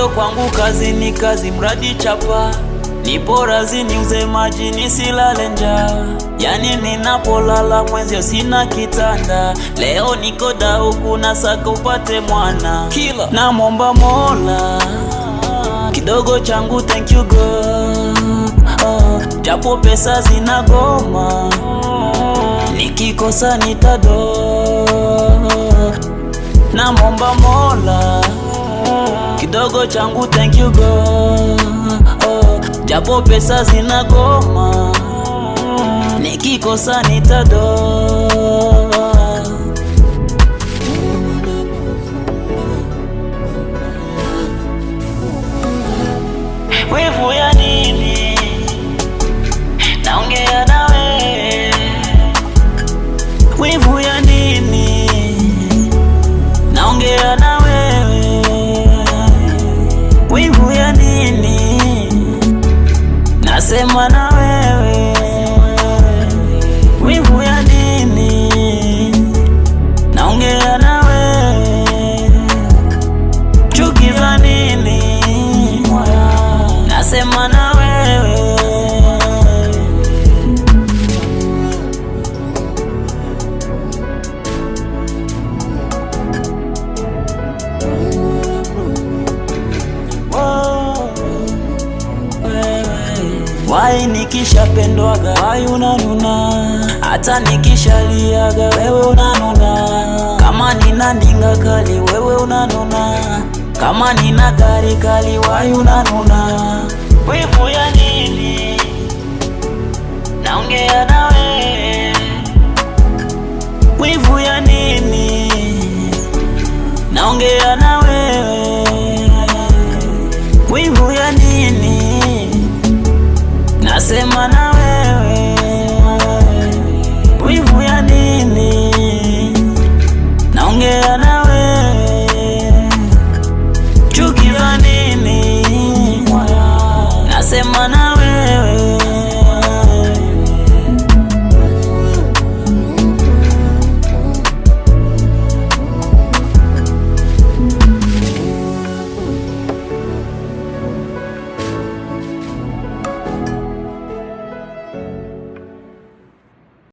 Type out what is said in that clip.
Moyo kwangu kazi ni kazi, mradi chapa nipo razi, niuze maji nisilale njaa. Yani ninapolala mwenzio sina kitanda, leo niko dau kuna saka upate mwana kila namwomba Mola kidogo changu, thank you God, oh, japo pesa zinagoma, nikikosa nitado namwomba Mola kidogo changu thank you God, oh, japo pesa zinagoma, nikikosa nitado wivu ya nini? Naongea nawe wivu ya nini? Naongea na wewe wivu ya nini? Nasema na wewe wivu ya nini? Naongea na wewe chuki za nini? Nasema na wewe Wai nikishapendwaga wai unanuna, hata nikishaliaga wewe unanuna. Kama nina ndinga kali wewe unanuna, kama nina gari kali wai unanuna. Wivu ya nini? Naongea na wewe. Wivu ya nini? Naongea na wewe. Wivu ya nini? Nasema na wewe wivu ya nini? Naongea na wewe chuki za nini? Nasema na